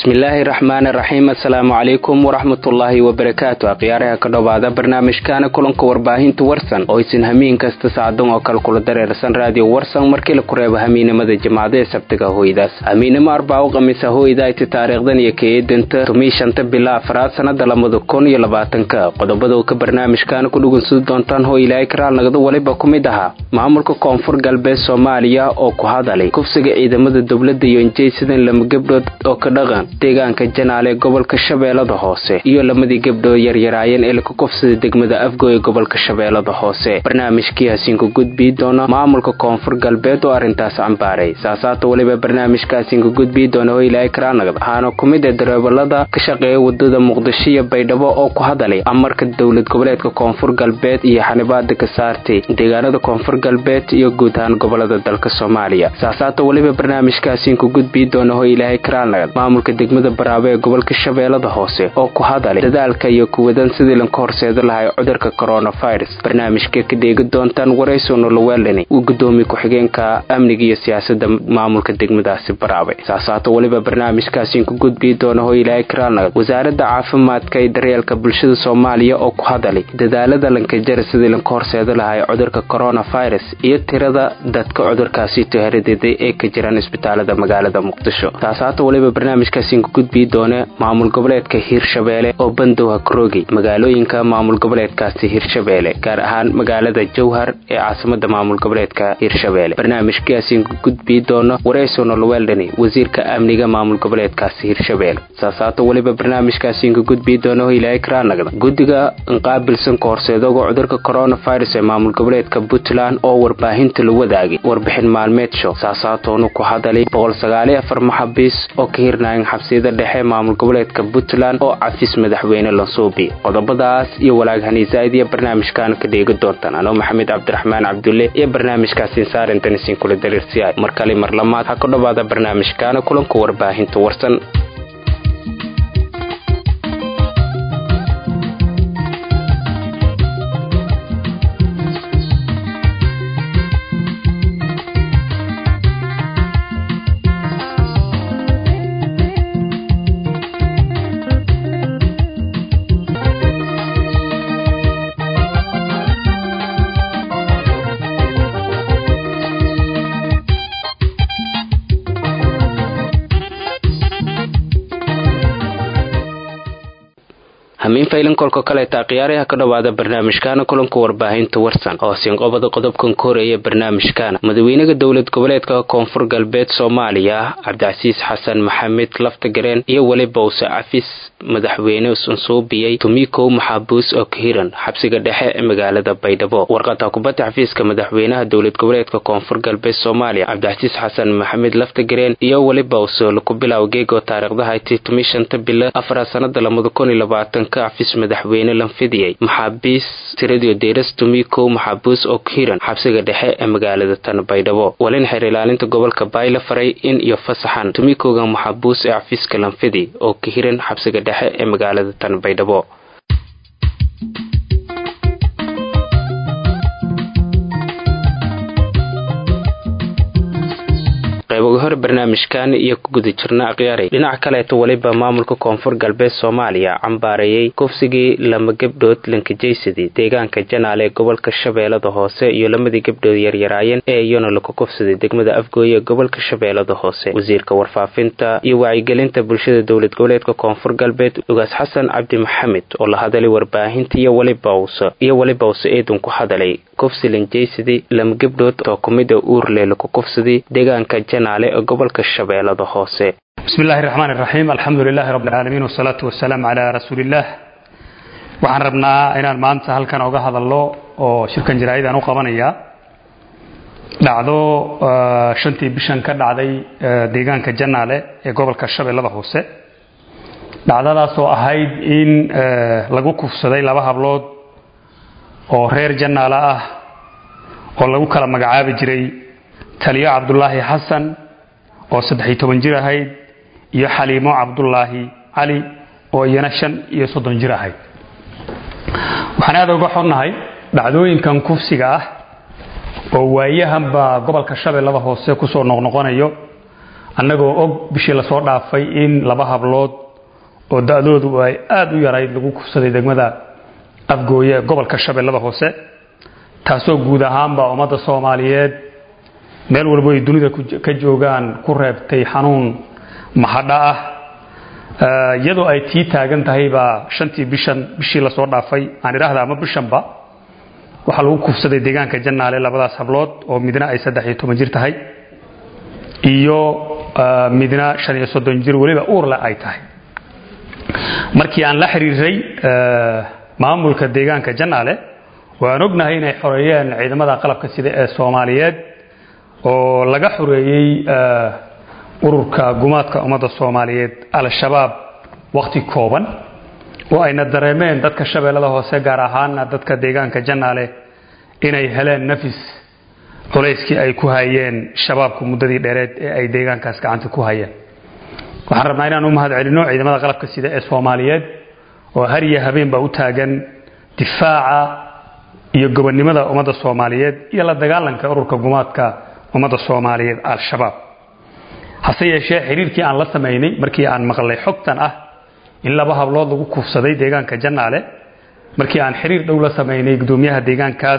bismillaahi raxmaani raxiim assalaamu calaykum waraxmatullaahi wabarakaatu akhyaaraha ka dhowaada barnaamijkaana kulanka warbaahinta warsan oo isin hamiin kasta saadan oo kale kula dareersan raadiyo warsan markii la ku reebo hamiinimada jimcada ee sabtiga hooydaas hamiinimo arbaaco khamiisa hooydayti taariikhdan iyo kaeedanta tumii shanta bila afraad sanada lamada kun iyo labaatanka qodobada ka barnaamijkaana ku dhugunsan doontaan hoo ilaahay karaal nagada waliba ku mid ahaa maamulka koonfur galbeed soomaaliya oo ku hadalay kufsiga ciidamada dowladda iyo injaysidan lama gabdhood oo ka dhaqan deegaanka janaal ee gobolka shabeellada hoose iyo lamadii gabdhood yaryaraayeen ee laka kufsada degmada afgo ee gobolka shabeellada hoose barnaamijkii hasiinku gudbii doona maamulka koonfur galbeed oo arrintaas cambaaray saasaata weliba barnaamijka hasiinku gudbii doona oo ilaahay karaanagad waxaana ku mid ee dareebalada ka shaqeeya wadada muqdisho iyo baydhabo oo ku hadalay amarka dowlad goboleedka koonfur galbeed iyo xanibaada ka saartay deegaanada koonfur galbeed iyo guud ahaan gobolada dalka soomaaliya saasaata weliba barnaamijka hasiinku gudbii doona oo ilaahay karaanagad maamulka degmada baraabo ee gobolka shabeellada hoose oo ku hadalay dadaalka iyo kuwadan sidii lanka horseeda lahay cudurka coronavirus barnaamijka ka dheegi doontaan warayso noloweelani uu gudoomiye ku-xigeenka amniga iyo siyaasada maamulka degmadaasi baraabe saasaata weliba barnaamijkaasiinku gudbii doona oo ilaahay karaalnagad wasaaradda caafimaadka ee daryeelka bulshada soomaaliya oo ku hadalay dadaalada lankajara sidii lanka horseeda lahay cudurka coronavirus iyo tirada dadka cudurkaasi toharadeeday ee ka jiraan isbitaalada magaalada muqdisho saasaata weliba barnaamijkaasiinku gudbii doona maamul goboleedka hiirshabeelle oo bandowha karoogay magaalooyinka maamul goboleedkaasi hiirshabeelle gaar ahaan magaalada jowhar ee caasimada maamul goboleedka hiirshabeelle barnaamijkaasiinku gudbii doono warayso noloweeldhani wasiirka amniga maamul goboleedkaasi hiirshabeelle saasaata weliba barnaamijkaasiinku gudbii doona oo ilaahay karaanagda guddiga inqaabilsan ka horseedoga cudurka coronavirus ee maamul goboleedka puntland oo warbaahinta la wadaagay warbixin maalmeed show saasaatoonu ku hadalay boqolsagaaliafar maxabiis oo ka hirnaayan xabsiyada dhexe maamul goboleedka puntland oo cafis madaxweyne lansuubi qodobadaas iyo walaaghanizaaid iyo barnaamijkaana ka dheegi doontaan anoo maxamed cabdiraxmaan cabdulle iyo barnaamijkaasiin saarintan isin kula dariirsiyahay mar kale mar lamaad ha ka dhowaada barnaamijkaana kulanka warbaahinta warsan hamiin faylan kolka kaleeta khiyaaraha ka dhowaada barnaamijkaana kulanka warbaahinta warsan oo sinqobada qodobkan ka horeeya barnaamijkaana madaxweynaha dowlad goboleedka koonfur galbeed soomaaliya cabdicasiis xasan maxamed laftagareen iyo weliba use cafis madaxweyne sansuubiyey tumikow maxaabuus oo ka hiran xabsiga dhexe ee magaalada baydhabo warqada kubadda xafiiska madaxweynaha dowlad goboleedka koonfur galbeed soomaaliya cabdicasiis xasan maxamed laftagareen iyo weliba use laku bilaw geego taariikhdahayti tumi shanta bilo afaraad sanada lamada kun iyo labaatan cafis madaxweyne lanfidiyey maxaabiis tiradio deyras tumikow maxaabuus oo ka hiran xabsiga dhexe ee magaalada tan baydhabo walin xeer ilaalinta gobolka baayla faray in iyo fasaxan tumikowga maxaabuus ee cafiska lanfidi oo ka hiran xabsiga dhexe ee magaalada tan baydhabo qayboga hore barnaamijkan iyo ku guda jirna akhyaaray dhinaca kaleeto weliba maamulka koonfur galbeed soomaaliya cambaareeyey kufsigii lama gabdhood lankajaysadii deegaanka janaal ee gobolka shabeellada hoose iyo lamadii gabdhood yaryaraayeen ee iyona laku kufsaday degmada afgooye ee gobolka shabeellada hoose wasiirka warfaafinta iyo wacyigelinta bulshada dowlad goboleedka koonfur galbeed ugaas xasan cabdi maxamed oo la hadalay warbaahinta iyo welibawse iyo welibawse eedun ku hadalay kufsi lanjaysadii lama gabdhood oo kumida uurle laku kufsaday deegaanka janaale ee gobolka shabeellada hoose bismi illaahi raxmaan iraxiim alxamdu lilaahi rabbi alcaalamiin wasalaatu wasalaam calaa rasuuliillaah waxaan rabnaa inaan maanta halkan oga hadalno oo shirkan jaraa'idaan u qabanaya dhacdo shantii bishan ka dhacday deegaanka janaale ee gobolka shabeellada hoose dhacdadaas oo ahayd in lagu kufsaday laba hablood oo reer janaale ah oo lagu kala magacaabi jiray taliyo cabdulaahi xasan oo saddex-iyo toban jir ahayd iyo xaliimo cabdulaahi cali oo iyana shan iyo soddon jir ahayd waxaan aada uga xonnahay dhacdooyinkan kufsiga ah oo waayahanba gobolka shabeellada hoose kusoo noqnoqonayo annagoo og bishii lasoo dhaafay in laba hablood oo da-doodu ay aada u yarayd lagu kufsaday degmada afgooye ee gobolka shabeellada hoose taasoo guud ahaanba ummadda soomaaliyeed meel walbo ay dunida ka joogaan ku reebtay xanuun mahadha ah iyadoo ay tii taagan tahay baa shantii bishan bishii lasoo dhaafay aan idhaahda ama bishanba waxaa lagu kufsaday deegaanka jannaale labadaas hablood oo midna ay saddex iyo toban jir tahay iyo midna shan iyo soddon jir weliba uurle ay tahay markii aan la xiriiray maamulka deegaanka jannaale waan ognahay inay xoreeyeen ciidamada qalabka sida ee soomaaliyeed oo laga xoreeyey ururka gumaadka ummadda soomaaliyeed al-shabaab wakhti kooban oo ayna dareemeen dadka shabeellada hoose gaar ahaana dadka deegaanka jannaale inay heleen nafis culayskii ay ku hayeen shabaabku muddadii dheereed ee ay deegaankaas gacanta ku hayeen waxaan rabnaa inaan u mahad celinno ciidamada qalabka sida ee soomaaliyeed oo har iyo habeenba u taagan difaaca iyo gobonnimada ummadda soomaaliyeed iyo la dagaalanka ururka gumaadka ummadda soomaaliyeed al-shabaab hase yeeshee xiriirkii aan la samaynay markii aan maqlay xogtan ah in laba hablood lagu kufsaday deegaanka jannaale markii aan xiriir dhow la samaynay gudoomiyaha deegaankaas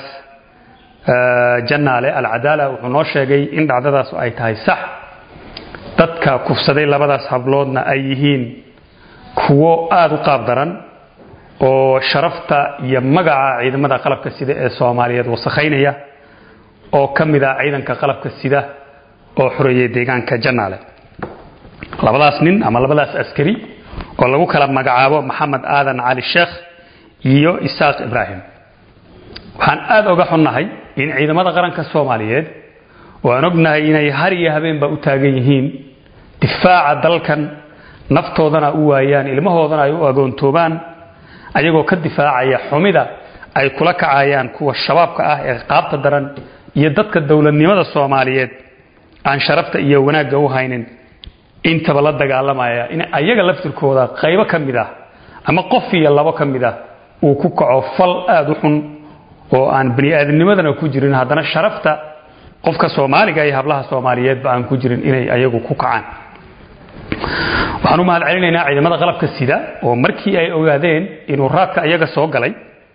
jannaale alcadaala wuxuu noo sheegay in dhacdadaas ay tahay sax dadka kufsaday labadaas habloodna ay yihiin kuwo aada u qaab daran oo sharafta iyo magaca ciidamada qalabka sida ee soomaaliyeed wasakhaynaya oo ka mid ah ciidanka qalabka sida oo xoreeyay deegaanka jannaale labadaas nin ama labadaas askari oo lagu kala magacaabo maxamed aadan cali sheekh iyo isaaq ibraahim waxaan aada oga xunnahay in ciidamada qaranka soomaaliyeed oo aan ognahay inay har iyo habeenba u taagan yihiin difaaca dalkan naftoodana u waayaan ilmahoodana ay u agoontoobaan ayagoo ka difaacaya xumida ay kula kacayaan kuwa shabaabka ah ee qaabta daran iyo dadka dowladnimada soomaaliyeed aan sharafta iyo wanaagga u haynin intaba la dagaalamaya in ayaga laftirkooda qaybo ka mid ah ama qof iyo labo ka mid ah uu ku kaco fal aada u xun oo aan bani aadamnimadana ku jirin haddana sharafta qofka soomaaliga iyo hablaha soomaaliyeedba aan ku jirin inay ayagu ku kacaan waxaan u mahad celinaynaa ciidamada qalabka sida oo markii ay ogaadeen inuu raadka ayaga soo galay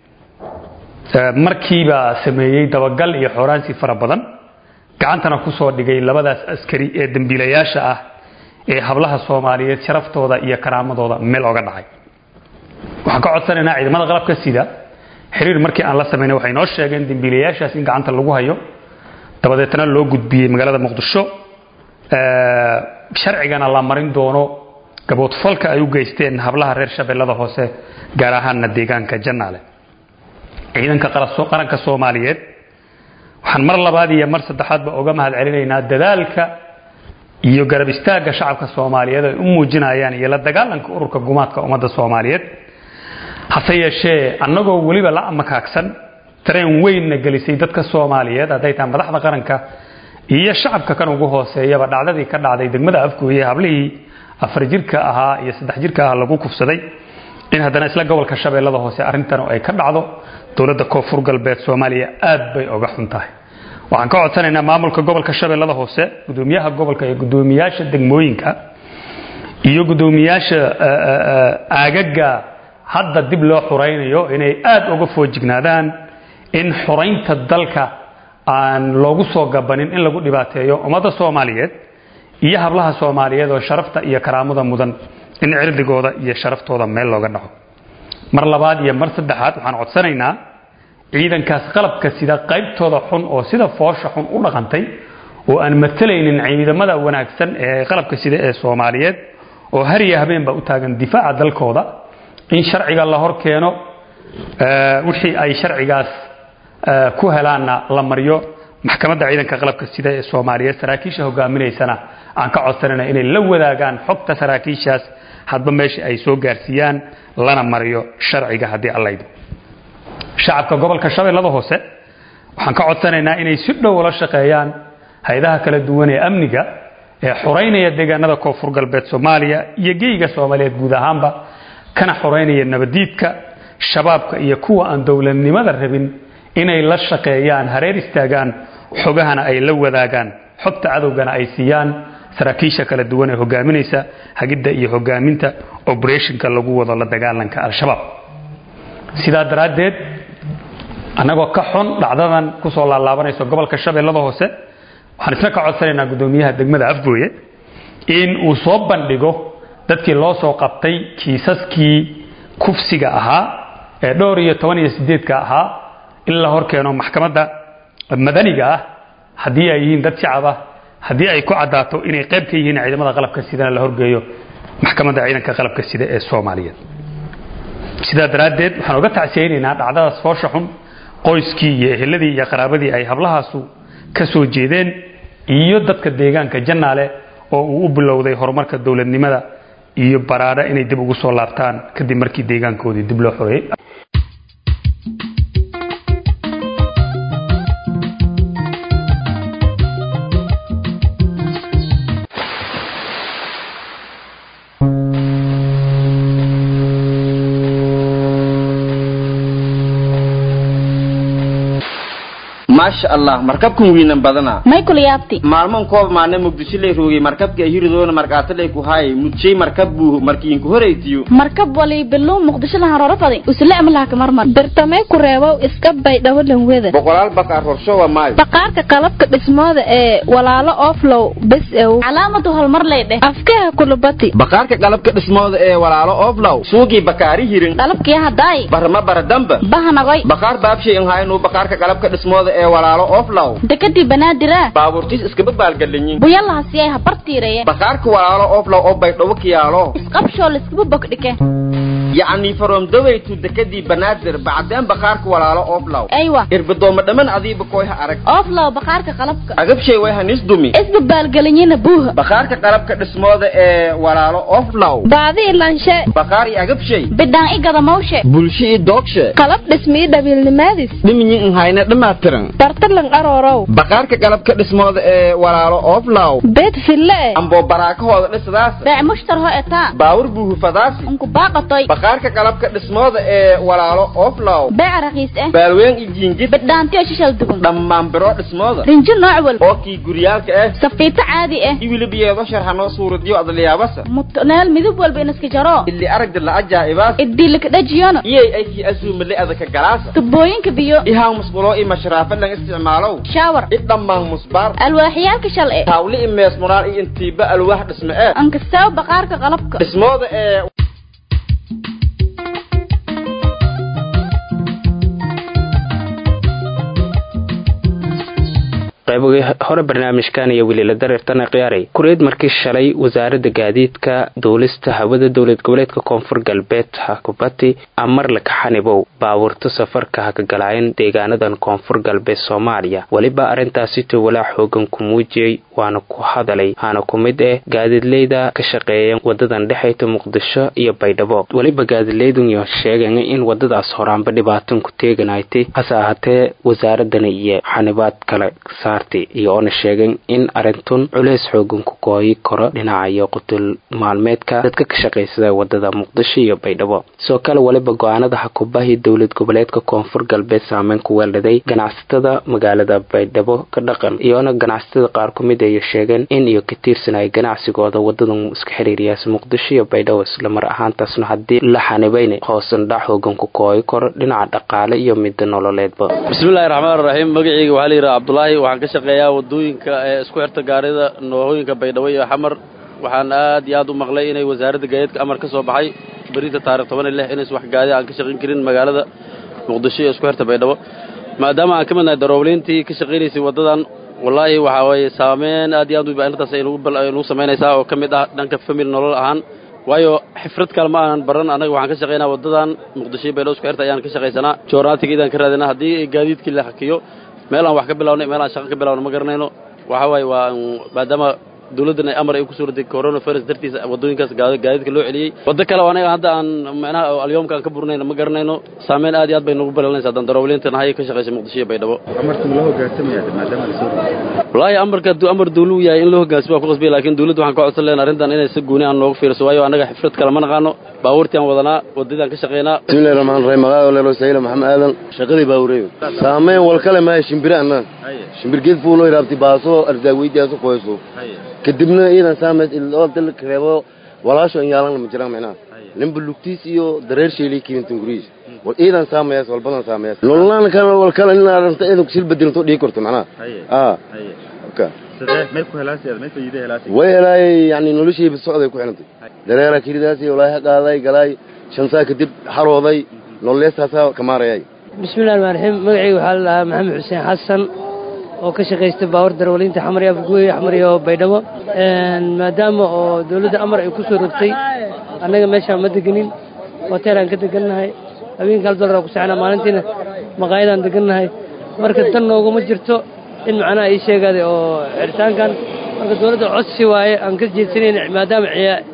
markiiba sameeyey dabagal iyo xooraansi fara badan gacantana ku soo dhigay labadaas askari ee dembiilayaasha ah ee hablaha soomaaliyeed sharaftooda iyo karaamadooda meel oga dhacay waxaan ka codsanaynaa ciidamada qalabka sida xiriir markii aan la samaynay waxay noo sheegeen dembiilayaashaas in gacanta lagu hayo dabadeetna loo gudbiyey magaalada muqdisho sharcigana la marin doono gaboodfalka ay u geysteen hablaha reer shabeellada hoose gaar ahaanna deegaanka jannaale ciidanka qaranka soomaaliyeed waxaan mar labaad iyo mar saddexaadba oga mahad celinaynaa dadaalka iyo garab istaagga shacabka soomaaliyeed ay u muujinayaan iyo la dagaalanka ururka gumaadka ummadda soomaaliyeed hase yeeshee annagoo weliba la makaagsan dareen weynna gelisay dadka soomaaliyeed hadday tahay madaxda qaranka iyo shacabka kan ugu hooseeyaba dhacdadii ka dhacday degmada afgooye hablihii afar jirka ahaa iyo saddex jirka ahaa lagu kufsaday in haddana isla gobolka shabeellada hoose arrintan ay ka dhacdo dowladda koonfur galbeed soomaaliya aad bay oga xun tahay waxaan ka codsanaynaa maamulka gobolka shabeellada hoose gudoomiyaha gobolka iyo gudoomiyaasha degmooyinka iyo gudoomiyaasha aagaga hadda dib loo xuraynayo inay aada uga foojignaadaan in xuraynta dalka aan loogu soo gabanin in lagu dhibaateeyo ummadda soomaaliyeed iyo hablaha soomaaliyeed oo sharafta iyo karaamada mudan in cirdigooda iyo sharaftooda meel looga dhaco mar labaad iyo mar saddexaad waxaan codsanaynaa ciidankaas qalabka sida qaybtooda xun oo sida foosha xun u dhaqantay oo aan matalaynin ciidamada wanaagsan ee qalabka sida ee soomaaliyeed oo har iyo habeenba u taagan difaaca dalkooda in sharciga la hor keeno wixii ay sharcigaas ku helaanna la mariyo maxkamadda ciidanka qalabka sida ee soomaaliyeed saraakiisha hogaaminaysana aan ka codsanayna inay la wadaagaan xogta saraakiishaas hadba meesha ay soo gaarsiiyaan lana mariyo sharciga haddii allaydo shacabka gobolka shabeellada hoose waxaan ka codsanaynaa inay si dhow ula shaqeeyaan hay-adaha kala duwan ee amniga ee xoraynaya deegaanada koonfur galbeed soomaaliya iyo geyga soomaaliyeed guud ahaanba kana xoraynaya nabadiidka shabaabka iyo kuwa aan dowladnimada rabin inay la shaqeeyaan hareer istaagaan xogahana ay la wadaagaan xogta cadowgana ay siiyaan saraakiisha kala duwan ee hogaaminaysa hagidda iyo hogaaminta operationka lagu wado la dagaalanka al-shabaab sidaa daraaddeed annagoo ka xun dhacdadan kusoo laalaabanaysa gobolka shabeellada hoose waxaan isna ka codsanaynaa guddoomiyaha degmada afgooye in uu soo bandhigo dadkii loo soo qabtay kiisaskii kufsiga ahaa ee dhowr iyo toban iyo sideedka ahaa in la hor keeno maxkamadda madaniga ah haddii ay yihiin dad shacab ah haddii ay ku caddaato inay qayb ka yihiin ciidamada qalabka sidana la horgeeyo maxkamadda ciidanka qalabka sida ee soomaaliyeed sidaa daraaddeed waxaan uga tacsiyaynaynaa dhacdadaas foosha xun qoyskii iyo eheladii iyo qaraabadii ay hablahaasu ka soo jeedeen iyo dadka deegaanka jannaale oo uu u bilowday horumarka dowladnimada iyo baraadho inay dib ugu soo laabtaan kadib markii deegaankoodii dib loo xoreeyey maasha allah markabkan wiinan badana maykul yaabti maalmoon koob maana muqdisho lay roogay markabka hiridoona markaatalay ku haayay mudjay markab buu markiinku horaytiyo markab wali bilow muqdisho lahan roro faday usle amlaha marmar bartamee ku reebow iska bay dhawalan weda boqolaal baqaar horshowa maayo baqaarka qalabka dhismooda ee walaalo oflow bes ew calaamadu horumar lay dheh afkaha kulubati baqaarka qalabka dhismooda ee walaalo oflow suugii bakaari hirin qalabkii hadaay barma baradamba bahanagoy baqaar baabshay in haynuu baqaarka qalabka dhismooda ee walaalo oflow dekadii banaadira baabuurtiis iskaba baalgalinyin buyalahasiyay habartiireye baqaarka walaalo oflow oo baydhabo kiyaalo isqabshoo liskaba bogdhike yacni faromdawaytu dekadii banaadir bacdeen baqaarka walaalo oflow aywa irbadooma dhamman adiiba koyha arag oflow baqaarka qalabka agabshay way hanis dumi isbabaalgelinyina buuha baqaarka qalabka dhismooda ee walaalo oflow baadi ilanshe baqaar iyo agabshay bidhaan i gadamawshe bulsho iyo doogshe qalab dhismii dhabiilnimaadis dhiminyi in hayna dhammaatiran bartalan aroorow baqaarka qalabka dhismooda ee walaalo oflow beed fille e amboo baraakahooda dhisadaas beec mushtar ho etaa baawur buuhufadaasi unku baaqatoy baqaarka qalabka dhismooda ee walaalo oflow beec raqiis eh baalween iyo jiingid bidhaantiyo shishal dugun dhammaan biro dhismooda rinjo nooc walba oo kii guryaalka ah safiito caadi ah iwilibiyeedo sharxanoo suuradiyo adliyaabasa mutneel midab walba inaska jaro ili aragda la ajaa'ibaas idilakadhajiyona iyay ay kii asuumale adaka galaasa tubooyinka biyo ihaan musqulo iyo mashraafa lan isticmaalow shaawar i dhammaan musbaar alwaaxyaalka shal e taawli i mees munaal iyo intiiba alwaax dhisme ee ankastaaw baqaarka qalabka dhismooda ee qaybogii hore barnaamijkan iyo weliila dareertana khiyaaray kureed markii shalay wasaaradda gaadiidka duulista hawada dowlad goboleedka koonfur galbeed hakubati amar lakaxanibow baabuurto safarka hakagalaayeen deegaanadan koonfur galbeed soomaaliya weliba arrintaasito walaa xoogan ku muujiyey waana ku hadalay haana ku mid eh gaadiidleyda ka shaqeeya wadadan dhexayta muqdisho iyo baydhabo weliba gaadiidleydunyo sheegeen in wadadaas horaanba dhibaatan ku teeganaytay hase ahaatee wasaaradani iyo xanibaad kale saartay iyo oona sheegeen in arintun culeys xoogan ku gooyi karo dhinaca iyo qutul maalmeedka dadka ka shaqaysada wadada muqdisho iyo baydhabo sidoo kale weliba go-aanada xakubahii dowlad goboleedka koonfur galbeed saameyn ku weeldhaday ganacsatada magaalada baydhabo ka dhaqan iyoona ganacsatada qaar ku mid ay sheegeen in iyo ka tiirsanaya ganacsigooda wadadan iska xiriiriyaas muqdisho iyo baydhabo islamar ahaantaasna haddii la xanibayn hoosan dhac hoogan ku kooyi karo dhinaca dhaqaale iyo midda nololeedba bismillahi raxmaan raxiim magaceyga waxaa la yidhaha cabdulaahi waxaan ka shaqeeyaa wadooyinka ee isku xirta gaarida noohooyinka baydhabo iyo xamar waxaan aad iyo aad u maqlay inay wasaaradda gaadiidka amar ka soo baxay berinta taarikh toban iyo lix inays wax gaadi aan ka shaqayn karin magaalada muqdisho iyo isku xirta baydhabo maadaama aan ka midnahay daroobleyntii ka shaqaynaysay waddadan wallaahi waxaa weeye saameyn aad iyo aad u arrintaas ay nagu samaynaysaa oo ka mid ah dhanka famil nolol ahaan waayo xifrad kale ma aanan baran annaga waxaan ka shaqaynaa waddadan muqdisho iyo baydhabo isku xirta ayaan ka shaqaysanaa joornaatigeedaan ka raadinaa haddii gaadiidkii la hakiyo meel aan wax ka bilawnay meel aan shaqo ka bilawna ma garanayno waxa waaye waa maadaama dawladdan ay amar ay ku suuratay coronavirus dartiisa waddooyinkaas gaadiidka loo celiyey waddo kale anaga hadda aan macnaha alyoomka aan ka burnayna ma garanayno saameyn aad iyo aad bay nagu balanaysa haddaan daroobleynta nahay ka shaqaysa muqdisho iyo baydhabo amarka ma la hoggaansamaya maadaama la soo wallaahi amarka hadduu amar dawlu yahay in loo hoggaansamo waa ku qasbaya laakiin dawladda waxaan ka codsan lehna arrintan inay si gooni aan noogu fiirso waayo annaga xifrad kale ma naqaano baabuurtii aan wadanaa waddadii aan ka shaqaynaa bismillahi raxmaan raxiim magaaga leelo sayla maxamed aadan shaqadii baabureeyo saameyn wal kale maayo shimbire anna shimbir geed fuulo iraabti baaso ardaaweydiyaso koyso kadibna iidan saameys iloo dalka reebo walaasho in yaalan ma jiraan macnaha ninba lugtiis iyo dareer sheelay kiintan guriis wal iidan saameys walbadan saameys nololaan kan wal kala in aranta iidan sil bedelanto dhigi karto macnaha ah ka sidee may ku helaasi may faa'iido helaasi way helay yani noloshii bisocday ku xilantay dareera kiridaasi walaahi qaaday galay shan saa kadib xarooday nololeesaasa kamaarayay bismillahi rahmaan raxiim magacayga waxaa la dhahaa maxamed xuseen xasan oo ka shaqaysta baawar darwalinta xamar iyo afguwe xamar iyo baydhabo maadaama oo dawladda amar ay ku soo rogtay annaga meeshaan ma degenin hoteelaan ka degannahay habeenka hal dollar aan ku saxnaa maalintiina maqaayadaan degannahay marka tan nooguma jirto in macnaha ii sheegaaday oo xiritaankan marka dawladda codsi waaye aan ka jeedsanayna maadaama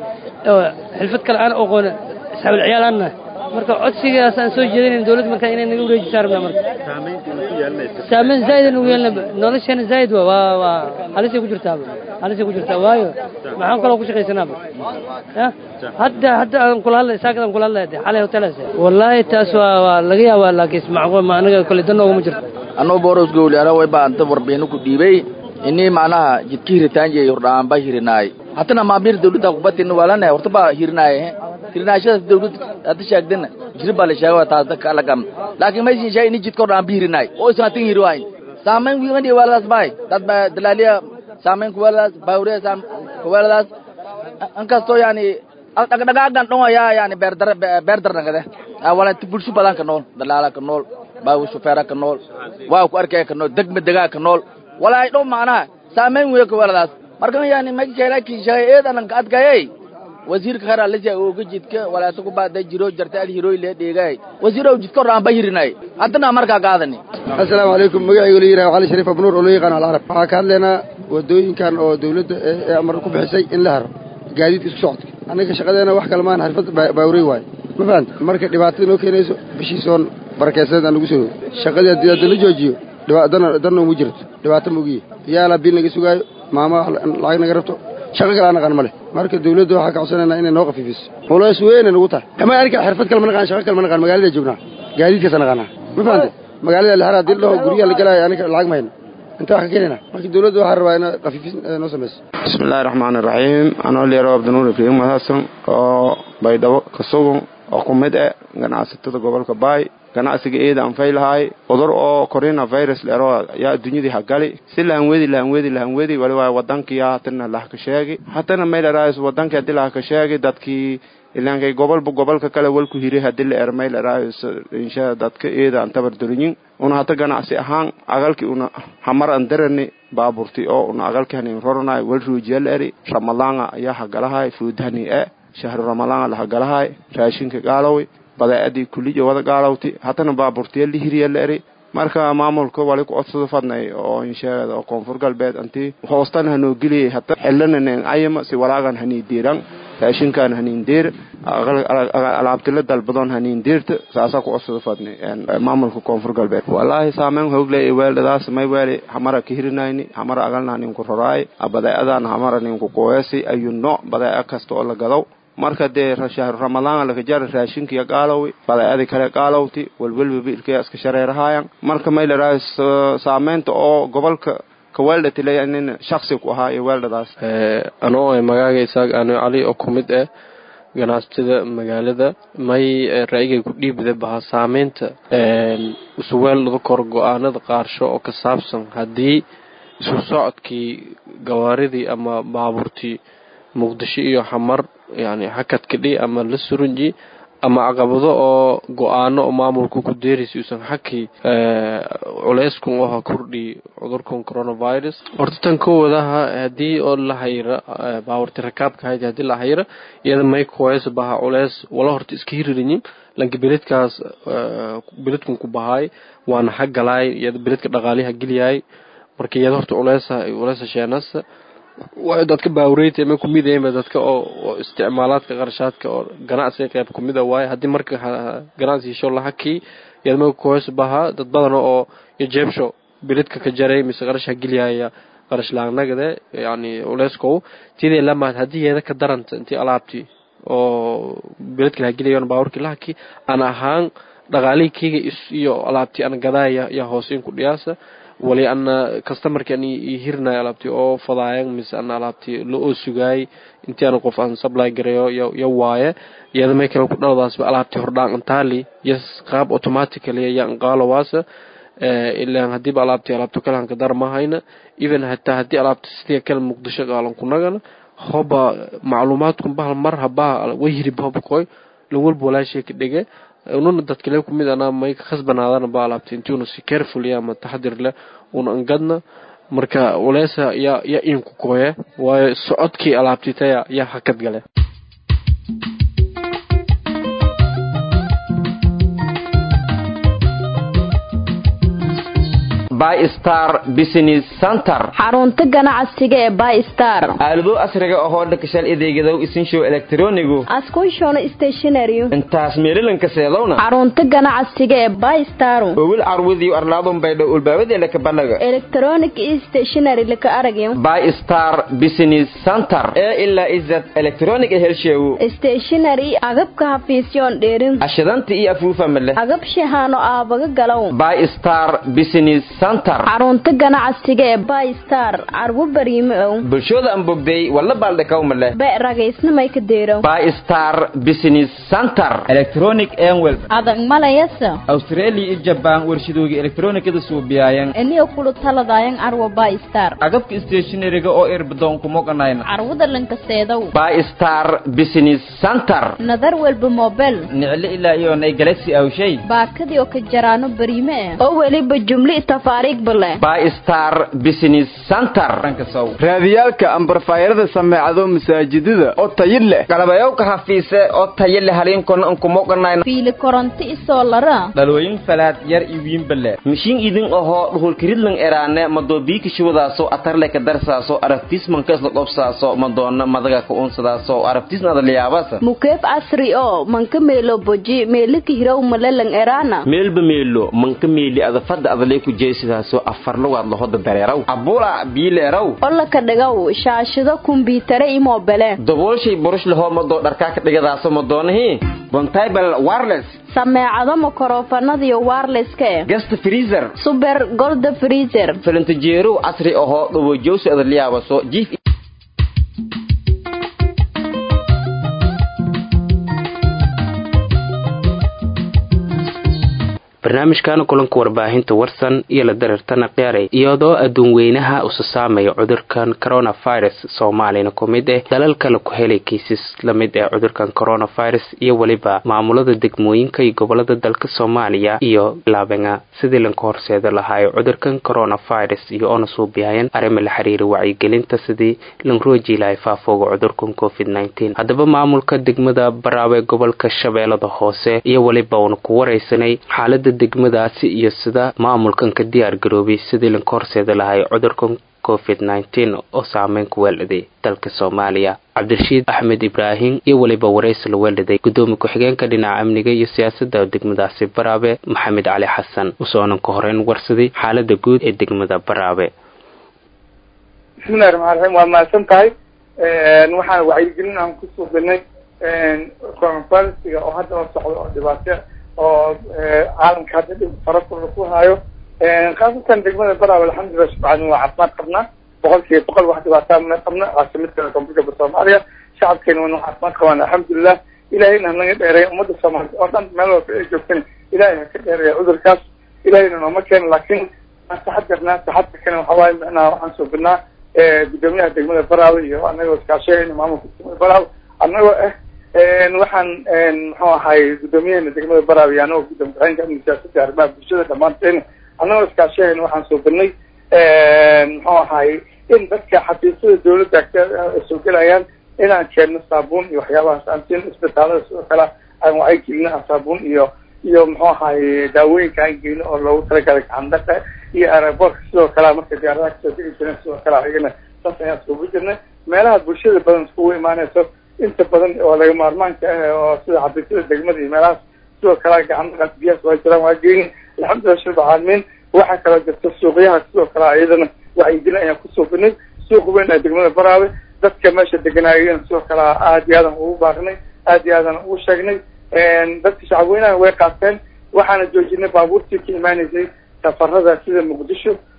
xilfad kale aan oqoon asxaabul ciyaal aan nahay marka codsigaas aan soo jeedinayn dawladda marka inay naga wareejisaa rabnaa marka saameyn zaa'id aan ugu yeelna nolosheena zaa'id waa waa waa halisay ku jirtaaba halisay ku jirtaa waayo maxaan kaloo ku shaqaysanaaba ya hadda hadda aan kula hadlay saakad aan kula hadlay de xalay hotelaas wallaahi taas waa waa laga yaabaa laakiin macquul ma anaga kole dan nooguma jirto anuu boros gowli ana way baa anta warbixino ku dhiibay inii macnaha jidka hiritaan jey hordhaan ba hirinaay hatana maamir dawladda kubatin walana horta ba hirinaay hirinaashada dawlad hadda sheegdana jiri baa la sheega taas dadka alla gam laakiin ma siin sheegay inii jidka hordhaan ba hirinaay oo isna tin hiri waay saamayn wiigan iyo waladas baay dad ba dalaaliya saamayn ku waladas baawre saam ku waladas ankastoo yani dhagdhagaagan dhongaya yani beerdar beerdar nagade wala bulsho badan ka nool dalaala ka nool baawi shufeera ka nool waa ku arkaya ka nool degma degaa ka nool walaay dhow macnaha saamayn weyo ka waladaas markan yani makeelaki shay eedanan ka adkayay wasiirka khayr alisa ooga jidka walaata ku baaday jiro jarta al hirooy lee dheegay wasiirow jidka horaan ba hirinay haddana markaa qaadani assalaamu calaykum magacaygu la yidhaha cali shariif abnuur oo loo yaqaan alcarab waxaa ka hadlaynaa wadooyinkan oo dawladda ee amar ku bixisay in la haro gaadiidka isku socodka annaga shaqadeena wax kale maan xirfad baawrey waayo ma fahanta marka dhibaatada noo keenayso bishiisoon barakeysaneed aan lagu soo shaqadii haddii hadda la joojiyo dana danna uma jirto dhibaato maugiye yaala bil naga sugaayo maama lacag naga rabto shaqo kale aan naqaan ma leh marka dawladda waxaa ka codsanaynaa inay noo khafiifiso culays weynay nagu tahay ama aniga xirfad kale ma naqaan shaqo kale ma naqaan magaalada joognaa gaadiidkaasa naqaanaa ma fahante magaalada lahara haddii la dhaho guryaha la galaayo aniga lacag ma hayno inta wax ka keenayna marka dawladda waxaa rabaa ina khafiifis noo samayso bismillahi raxmaani raxiim anoo leero abdinuur ibraahim hasan oo baydhabo ka sugan oo ku mid ah ganacsatada gobolka baay ganacsiga eeda aan faylahay cudur oo corona virus leero yaa adduunyadii hagali si lahanwedi lahanwedi lahanwedi wali waa wadankii hatana lahka sheegi hatana maylerais wadankii hadii lahka sheegi dadkii ilankay gobolba gobolka kale walku hiri hadii la er maylerais insha dadka eeda aan tabar durinyin una hata ganacsi ahaan agalkii una hamar aan darani baaburti oo una agalkii hanin roronay wal ruujiyal eri ramadanga ayaa hagalahay fuudhani e shahru ramadanga lahagalahay raashinka gaalowi badaa'adii kulliya wada gaalowti haddana baaburtiya la hiriya la eri marka maamulka wali ku codsada fadnay oo insheegada oo koonfur galbeed anti hoostan hanoo geliyay hata xilananen ayama si walaagan hanii diiran raashinkan haniin diir alaabtila dalbadoon haniin diirta saasaa ku codsada fadnay maamulka koonfur galbeed walaahi saameyn hoogle weeldadaas may weeli hamara ka hirinayni hamara agalna ninku roraay badaa'adan hamara ninku kuweesi ayu nooc badaa'a kasta oo la gadow marka dee shahru ramadaan laka jara raashinkiya qaalowi badaa'adii kale qaalowti walwalbaba ilkaya iska shareerahaayan marka may ladhaha saameynta oo gobolka kaweeldhatilanin shaksi ku ahaa iyo weeldhadaas anoo magaaga isaaq ano cali oo ku mid ah ganacsatada magaalada may ra'yigay ku dhiibda baha saameynta isu weeldhada kor go-aanada qaarsho oo ka saabsan haddii isu socodkii gawaaridii ama baabuurtii muqdisho iyo xamar yani hakadkadhi ama la surunji ama caqabado oo go-aano oo maamulka ku deeraysa uusan xakii culeyskun oha kordhi cudurkan coronavirus horta tan kowadaha haddii oo la hayra baawarti rakaabka hayd haddii la hayra iyada may kuweys baha culeys wala horta iska hiririnyin lanka beledkaas beledkun ku bahaay waana hagalaay iyada beledka dhaqaaliha geliyaay marka iyada horta culeysa culeysa sheenasa way dadka baawreyta ma kumidayba dadka oo isticmaalaadka qarashaadka oo ganacsiga qayb kumida waaye haddii marka ganacsi hesho lahakii yadma koos baha dad badan oo jeebsho bilidka ka jaray mise qarash hagelyaya qarash laanagade yani uleeskow tidee lamaad haddii yeeda ka daranta intii alaabtii oo biladka lahagelayan baawarkii lahakii aan ahaan dhaqaalihii keyga iyo alaabtii aan gadaaya yaa hoose in ku dhiyaasa wali ana customerki an hirnay alaabti oo fadaayan mise ana alaabti la oo sugaayay intii ana qof aan supply gareeyo yo yo waaye iyada may kale ku dhaladaasba alaabti hordhaan antaali yes qaab automatically ayaa anqaalowaasa ilaan hadiiba alaabti alaabto kale hanka dar mahayna even hataa haddii alaabta sidii kale muqdisho qaalan kunagana hoba macluumaadkun bahal mar habaa way hirib hoba koy lan walba walaashay ka dhige ununa dadkale kumid anaa may ka khasbanaadana ba alaabta intiuna si careful ya ama taxadir leh una angadna marka waleesa yaa yaa inku koye waayo socodkii alaabti taya yaa hakad gale bystar business center xarunta ganacsiga ee bystar aalado asriga ahoo dhakashal adeegadow isinshow elektronigu askushona stationary intaas meelilanka seedowna xarunta ganacsiga ee bystar owil carwadiyo arlaadun baydho ulbaabadee laka banaga electronic stationary laka aragyo bystar business center ee ilaa izad electronic helsheewu stationary agabka hafiisyoon dheerin ashadanta iyo afuufa male agab shahaano aabaga galow bystar business center xarunta ganacsiga ee bystar carwo bariime ow bulshooda aan bogday walla baaldhakaw male be ragaysnamay ka deerow bystar business center electronic enwel adag malayasa australia iyo jabaan warshadooga elektronikada suubiyayan eniyo kulu taladayan carwo bystar agabka stationariga oo irbadoon kumoganayna carwada lankaseedow bystar business center nadar walba mobel nicle ilaa iyoonay galaxy awshay baakadii oo ka jaraano bariime eh oo weliba jumli tafaariig bale bystar business center raadiyaalka ambarfaayarada sameecado masaajidada oo tayi leh galabayowka hafiise oo tayo leh haliinkona ankumoganayna fiili koronto isoo lara dhalooyin falaad yar iyo wiinbale mishiin idin ahoo dhuhulkiridlan eraane madoobiiki shuwadaaso atarle ka darsaaso arabtiismanka isla qobsaaso madoona madaga ka unsadaaso arabtiisna adaliyaabasa mukeef casri oo manka meelo boji meelika hirow malelang eraana meelba meelo manka meeli adafada adalay ku jeesidaaso afarlugaad lahoda dareeraw abula biileeraw olaka dhigow shaashado kumbiitare i mobele daboolshay burush lahoo madoo dharkaa ka dhigadaaso madoonahii bontable wireless sameecado makorofanadiyo wirelesska eh gasta freezer super golda freezer filintajeerow casri ahoo dhawojowsi adaliyaabaso jiif barnaamijkan kulanka warbaahinta warsan iyo la dareertana qiyaaray iyadoo adduun weynaha usa saamaya cudurkan coronavirus soomaaliyana ku mid ah dalal kale ku helay kiisas lamid ah cudurkan coronavirus iyo weliba maamulada degmooyinka iyo gobolada dalka soomaaliya iyo laabenga sidii lanka horseeda lahaayo cudurkan coronavirus iyo oona suubiyayan arrima la xiriira wacyigelinta sidii lan rooji lahay faafooga cudurkan covid nteen haddaba maamulka degmada baraawe gobolka shabeellada hoose iyo weliba uuna ku waraysanay xaalada degmadaasi iyo sida maamulkan ka diyaar garoobay sidii lanka horseeda lahay cudurkan covid nteen oo saameyn ku weelhaday dalka soomaaliya cabdirashiid axmed ibraahim iyo weliba waraysi la weelhaday gudoomiye ku-xigeenka dhinaca amniga iyo siyaasadda degmadaasi baraabe maxamed cali xasan usoonan ka horeyn warsaday xaalada guud ee degmada baraabe bismillahi raxmaan raxiim waa mahadsan tahay waxaan wacyigelin aan ku suubinay coronavirusiga oo hadda la socdo oo dhibaato oo caalamka hadda dhib fara kula ku hayo khaasatan degmada baraawe alxamdulilah subxaana waa caafimaad qabnaa boqol kiiba boqol wax dhibaataa ma qabna caasimada koonfurka soomaaliya shacabkeena wana caafimaad qabaan alxamdulilah ilahayna hanaga dheereeya ummadda soomaaliya oo dhan meel walba ay joogtana ilahay ha ka dheereeya cudurkaas ilahayna nooma keena laakiin aan taxadirnaa taxadirkana waxa waaye micnaha waxaan suubinaa gudoomiyaha degmada baraawe iyo anagoo iskaashayayna maamulka degmada baraawe anagoo ah waxaan muxuu ahay gudoomiyahena degmada baraawe iyo anagoo gudoomiye ku-xigeenka amniga siyaasadda arrimaha bulshada dhammaanteena annagoo iskaashahayna waxaan suubinay muxuu ahay in dadka xafiisyada dawladda soo gelayaan inaan keenno saabuun iyo waxyaabahaas aan siin isbitaalada sidoo kale aan wacyi gelino aan saabuun iyo iyo muxuu ahay daawooyinka aan geyno oo loogu talagalay gacandhaqa iyo aeroboortka sidoo kale marka diyaaradaha kasoo degi jireen sidoo kale ayagana saas ayaan iskugu jirnay meelaha bulshada badan iskugu imaanayso inta badan oo laga maarmaanka ah oo sida xafiisyada degmada iyo meelahaas sidoo kale gacandhaqaas biyahaas waa jiraan waa geyni alxamdulilah shirba caalamiin waxaa kaloo jirta suuqyaha sidoo kale ayadana wacyigelin ayaan ku suubinay suuqa weyn ee degmada baraawe dadka meesha deganaayeen sidoo kale aad iyo aadan ugu baaqnay aad iyo aadan ugu sheegnay dadka shacabweynaha way qaateen waxaana joojinay baabuurtii ka imaanaysay safarada sida muqdisho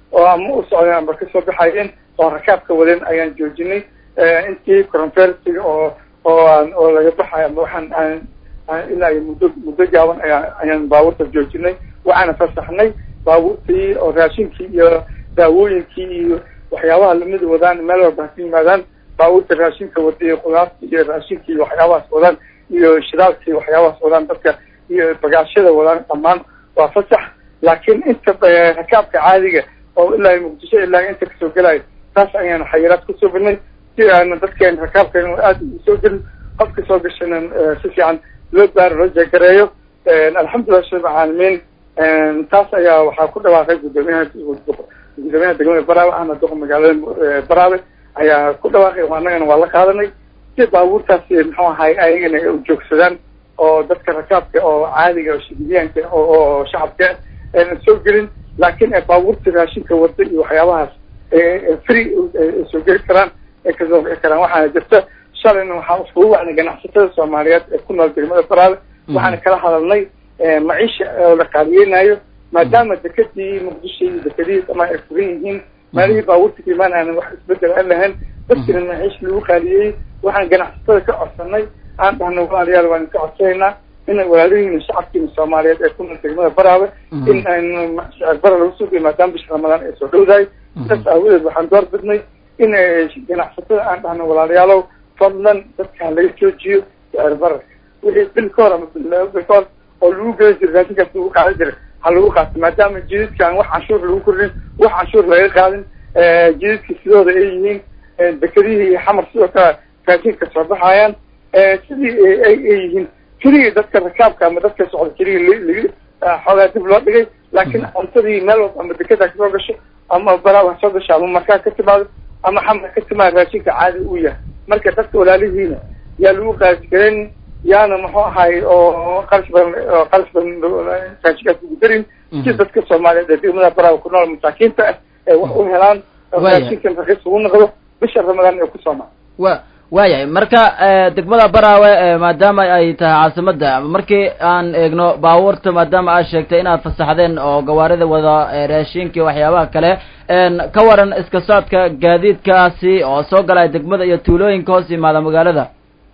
oo ama u socdeen amba kasoo baxayeen oo rakaabka wadeen ayaan joojinay intii conferensiga oo oo aan oo laga baxayo ama waxaan aan aan ilaa iyo muddo muddo gaaban ayaan ayaan baabuurta joojinay waxaana fasaxnay baabuurtii oo raashinkii iyo daawooyinkii iyo waxyaabaha lamid wadaan meel walba haka yimaadaan baabuurta raashinka wada iyo qudaarta iyo raashinka iyo waxyaabahaas wadaan iyo shidaalka iyo waxyaabahaas wadaan dadka iyo bagaashada wadaan dhammaan waa fasax laakiin inta rakaabka caadiga oo ilaa muqdisho ilaa inta kasoo gelayo taas ayaan xayiraad kusoo bilnay si aana dadkeen rakaabkeen aada ugu soo gelin qofka soo gashana si fiican loo baaro loo jegareeyo alxamdulilah shab caalamiin taas ayaa waxaa ku dhawaaqay gudoomiyaha gudoomiyaha degmada baraawe ahna doqa magaalada baraawe ayaa ku dhawaaqay annagana waa la qaadanay si baabuurtaasi muxuu ahay ayagana ay ujoogsadaan oo dadka rakaabka oo caadiga oo shigidiyaanka oo shacabka aynan soo gelin laakiin ay baabuurta raashinka wada iyo waxyaabahaas free ay soo geli karaan ay kasoo bixi karaan waxaana jirta shalayna waxaa iskugu wacnay ganacsatada soomaaliyeed ee ku nool degmada baraawe waxaana kala hadalnay maciisha oo la qaaliyeynayo maadaama dekadii muqdisho iyo dekadihiis ama ay furan yihiin maalihii baabuurta ka imaan aanan wax isbedel aan lahayn dadkina maciish lagu qaaliyey waxaan ganacsatada ka codsanay aan dhahno walaalayaal waan ka codsanaynaa in walaalihiina shacabkiina soomaaliyeed ee ku nool degmada baraawe in aynu bara lagu sugay maadaama bisha ramadaan ay soo dhowdahay saas aawadeed waxaan door bidnay in ganacsatada aan dhahno walaalayaalow fadlan dadka ha laga joojiyo sicir bararka wixii bil ka hor ama bil ka hor oo lagu geli jiray raashinkaas lagu qaadan jiray ha lagu qaato maadaama jididka aan wax canshuur lagu kordhin wax canshuur laga qaadin jididka sidooda ay yihiin dekedihii iyo xamar sidoo kale raashinka soo baxayaan sidii ay yihiin keligii dadka rakaabka ama dadka socda keligii lagi xoogaa dib loo dhigay laakiin cuntadii meel walba ama dekeda kasoo gasho ama baraawa soo gasho ama markaa ka timaado ama xamar ka timaado raashinka caadi uu yahay marka dadka walaalihiina yaa lagu qaasgaran yaana muxuu ahay oo qarash badan oo qarash badan raashinkaas ugu darin si dadka soomaaliyeed ee degmada baraawa ku nool masaakiinta ah ee wax u helaan raashinkan raqiis ugu noqdo bisha ramadaan ee ku soomaa wa waayahay marka degmada baraawe maadaama ay tahay caasimadda markii aan eegno baabuurta maadaama aad sheegtay inaad fasaxdeen oo gawaarida wada raashinka waxyaabaha kale ka waran iska socodka gaadiidkaasi oo soo galaya degmada iyo tuulooyinka hoos yimaada magaalada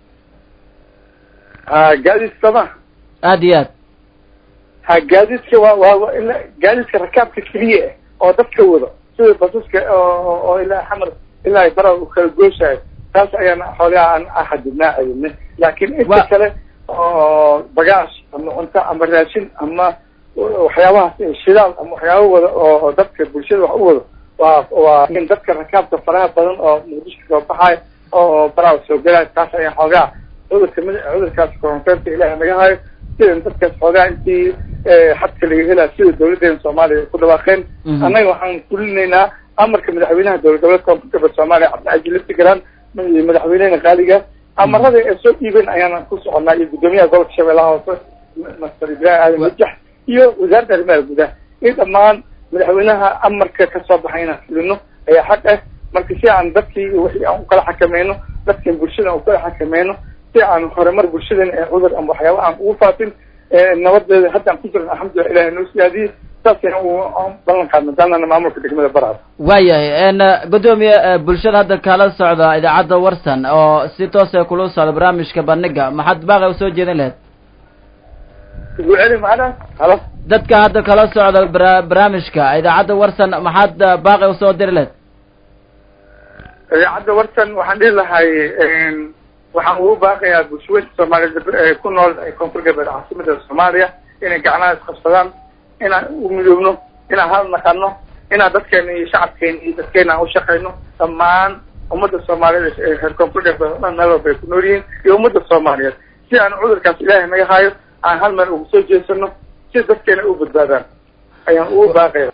ha gaadiidka ma aad iyo aad ha gaadiidka waa waa ila gaadiidka rakaabka keliya ah oo dadka wado sida basaska oo oo ilaa xamar ilaa baraawe u kala gooshayo taas ayaan xoolaha aan axadidnaa ayidne laakiin inta kale oo bagaash ama cunto ama raashin ama waxyaabahaas shidaal ama waxyaaba wada oo dadka bulshada wax u wado waa waa in dadka rakaabka faraha badan oo muqdisho kasoo baxayo oo baraawa soo gelaayo taas ayaan xoogaa cudurka mid cudurkaas koronteerka ilaahay naga hayo sidan dadkaas xoogaa intii xadka laga helaa sida dawladeena soomaaliya ay ku dhawaaqeen annaga waxaan fulinaynaa amarka madaxweynaha dowlad goboleedka koonfur galbeed soomaaliya cabdicasiis liftigaran iyo madaxweynehena qaaliga amarada ay soo dhiibeen ayaana ku soconaa iyo guddoomiyaha gobolka shabeellaha hoose master ibrahim aadan wajax iyo wasaaradda arrimaha gudaha in dhammaan madaxweynaha amarka kasoo baxay inaan fulino ayaa xaq ah marka si aan dadkii wixii aan ukala xakameyno dadkan bulshada aan ukala xakameyno si aan horumar bulshadan ee cudur ama waxyaaba aan ugu faafin nabadeeda haddaan ku jiran alxamdulilah ilahay noo siyaadiyey saasayna u ballan qaadna daanana maamulka degmada baraada waayahay gudoomiye bulshada hadda kala socda idaacadda warsan oo si toosa kula socda barnaamijka bandhiga maxaad baaqi usoo jeedin lahayd guceli macna halo dadka hadda kala socda bara barnaamijka idaacadda warsan maxaad baaqi usoo diri lahayd idaacadda warsan waxaan dhihi lahay waxaan ugu baaqayaa bulshaweynka soomaaliyeed ku nool koonfur galbeed caasimada soomaaliya inay gacnaha isqabsadaan inaan u midoobno inaan hal naqano inaan dadkeena iyo shacabkeena iyo dadkeena aan ushaqayno dhammaan ummadda soomaaliyeed ee reer koonfur galbeed o dhan meel walba ay ku nool yihiin iyo ummadda soomaaliyeed si aan cudurkaas ilaahay naga haayo aan hal meel ugu soo jeesano si dadkeena u badbaadaan ayaan ugu baaqaya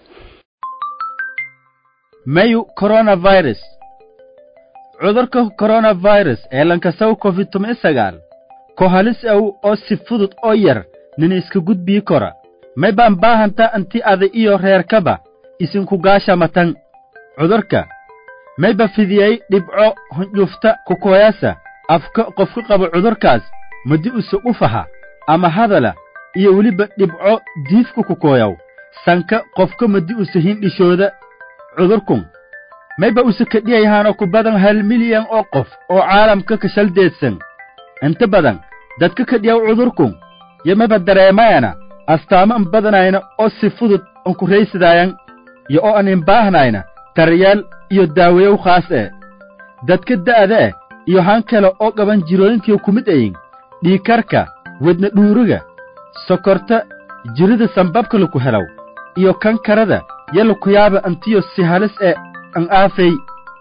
mayu coronavirus cudurka coronavirus ee lankasaw covid toban sagaal ko halis aw oo si fudud oo yar nina iska gudbii kora may baan baahanta anti ada iyo reerkaba isinku gaashamatan cudurka mayba fidiyey dhibco hundhufta kukoyasa afka qofka qaba cudurkaas madi use ufaha ama hadala iyo weliba dhibco diifka kukooyaw sanka qofka madi use hindhishooda cudurkun mayba use kadhiyayahaanoo ku badan hal milyan oo qof oo caalamka ka shaldeedsan inta badan dadka kadhiyaw cudurkun yo mayba dareemayana astaamo an badanayna oo si fudud an ku raysadaayan iyo oo an inbaahnayna daryeel iyo daaweyow khaas ee dadka da'da eh iyo han kale oo qaban jirooyinkii ku mid ayin dhiikarka wedna dhuuriga sokorta jirida sambabka laku helaw iyo kankarada yo laku yaaba antiyo si halis ee an aafay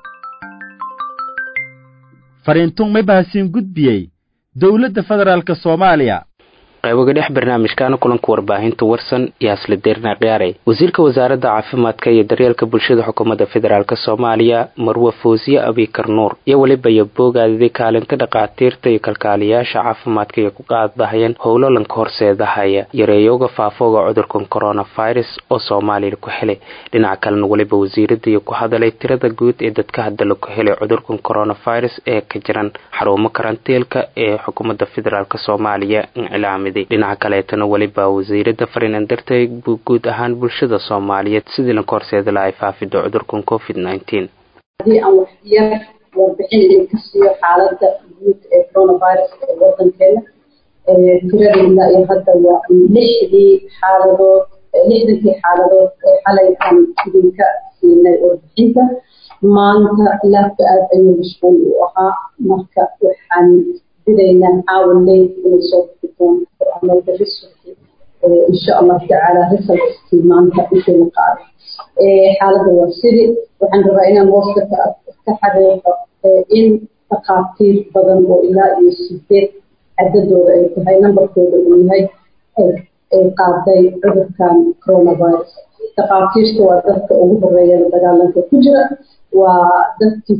fariintun may bahasiin gudbiyey dowladda federaalka soomaaliya qayboga dhex barnaamijkaana kulanka warbaahinta warsan iyo asla deerna khiyaare wasiirka wasaaradda caafimaadka iyo daryeelka bulshada xukuumadda federaalk soomaaliya marwe foosiye abikar nuur iyo weliba iyo boogaadidii kaalinta dhakhaatiirta iyo kalkaaliyaasha caafimaadka iyo ku qaadbahayeen howlolanka horseedahaya yareeyooga faafooga cudurkan coronavirus oo soomaaliya ku helay dhinaca kalena weliba wasiirada iyo ku hadalay tirada guud ee dadka hadda laku helay cudurkan coronavirus ee ka jiran xarumo karantiilka ee xukuumadda federaalk soomaaliya incilaamin dhinaca kaleetana weliba wasiirada fariinan dartay buu guud ahaan bulshada soomaaliyeed sidii lanka horseeda lahay faafido cudurkan covid haddii aan wax yar warbixin idinka siiyo xaaladda guud ee coronavirus ee wadankeena tiradeena iyo hadda waa lixdii xaaladood lixdankii xaaladood ee xalay aan idinka siinay warbixinta maanta laabka aad ayuu mashquul u ahaa marka waxaan bidaynaa caawa leyd inay soo bixi doonto ama beri subaxi insha allahu tacaala resultkii maanta intii la qaado xaaladda waa sidii waxaan rabaa inaan hoosta ka ka xaqiiqo in dhakhaatiir badan oo ilaa iyo sideed cadadooda ay tahay nambarkooda uu yahay ay qaaday cudurkan coronavirus dhakhaatiirta waa dadka ugu horeeya dagaalanka ku jira waa dadkii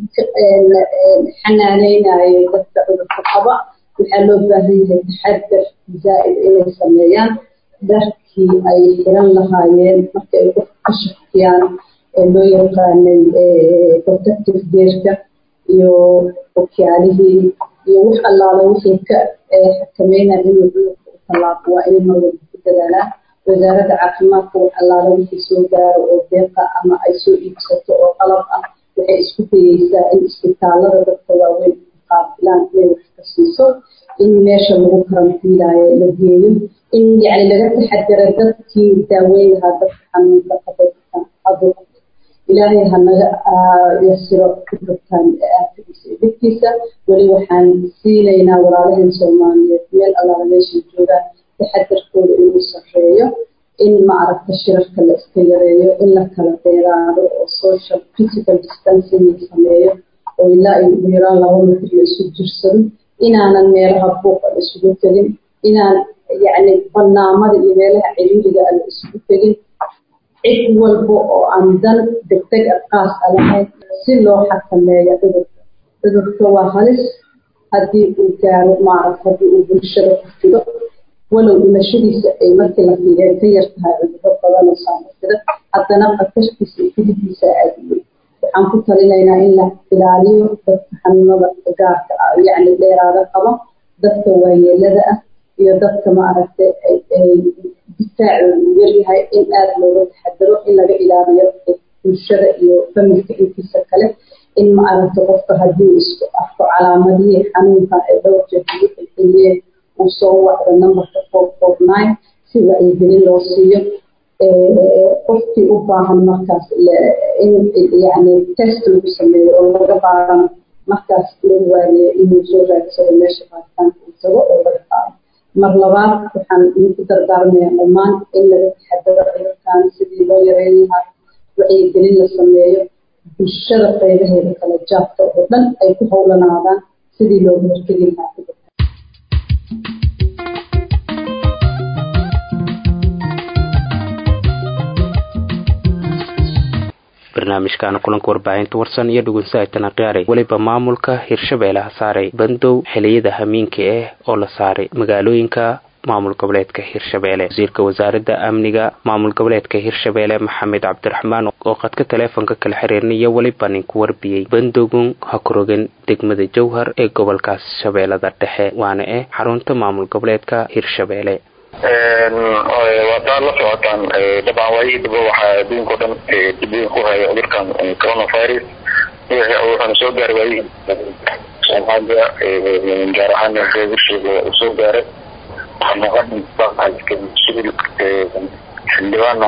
xanaaneynayay dadka cudurka qaba waxaa loo baahan yahay taxadar zaa'id inay sameeyaan dharkii ay xiran lahaayeen marka ay qof ka shakiyaan ee loo yaqaanay protective gearka iyo okyaalihii iyo wax allaala wixii ka xakameynaya inuu cudurka u tallaaqo waa inay mar walba ku dadaalaan wasaaradda caafimaadka wax allaala wixii soo gaaro oo deeqa ama ay soo iibsato oo qalab ah waxay isku dayeysaa in isbitaalada dadka waaweyn qaabilaan inay wax ka siiso in meesha lagu karantiilaayo la geeyo in yani laga taxadara dadkii daaweyn lahaa dadka xanuunka qabaysan cudurka ilaahay hanaga yasiro cudurkan aafigiisa iyo dhibkiisa weli waxaan siinaynaa walaalaheen soomaaliyeed meel allaala meeshay joogaan taxadarkooda inuu sarreeyo in maaragta shirarka la iska yareeyo in la kala dheeraado oo social physical distancing la sameeyo oo ilaa iyo ugu yaraan laba mitir la isu jirsado inaanan meelaha buuqa la isugu tegin inaan yacni banaamada iyo meelaha ciriiriga a la isugu tegin cid walba oo aan dan degdeg a qaas a lahayn si loo xakameeyo cudurka cudurka waa halis haddii uu gaaro maaragta haddii uu bulshada ku fido walow dhimashadiisa ay markii la fiireen ka yar tahay cudurro badan oo saamafida haddana khatartiisa iyo fididiisa aada u weyn waxaan ku talinaynaa in la ilaaliyo dadka xanuunada gaarka ah yacni dheeraada qaba dadka waayeelada ah iyo dadka maaragtay difaacooda uu yaryahay in aada looga taxadaro in laga ilaaliyo bulshada iyo familka intiisa kale in maaragta qofka haddii isku arko calaamadihii xanuunka ee dhowr jeer lagu xilxiliyeen uu soo wacdo numberka four four nine si wacyigelin loo siiyo qofkii u baahan markaas in yani test lagu sameeyo oo laga baarano markaas lagu waaniyo inuu soo raadsado meesha baaritaanka uu tago oo laga qaado mar labaad waxaan idinku dardaarmayaa dhammaan in laga taxadaro cudurkan sidii loo yareyn lahaa wacyigelin la sameeyo bulshada qaybaheeda kala jaabta oo dhan ay ku howlanaadaan sidii looga hortegi lahaa cudurka barnaamijkaana kulanka warbaahinta warsan iyo dhugunsaaytana qiyaaray weliba maamulka hirshabeelle ha saaray bandow xiliyada hamiinka ah oo la saaray magaalooyinka maamul goboleedka hirshabeelle wasiirka wasaaradda amniga maamul goboleedka hirshabeelle maxamed cabdiraxmaan oo qadka taleefonka kala xiriirnaya weliba ninku warbiyey bandowgun ha kurogan degmada jowhar ee gobolkaas shabeellada dhexe waana eh xarunta maamul goboleedka hirshabeelle waataa la socotaan dabcan waayihii daba waxaa adduunka o dhan dib weyn ku haya cudurkan coronavirus wuxuuna soo gaaray waayihii soomaaliya gaar ahaan reebursheega uu soo gaaray sibil xildhibaan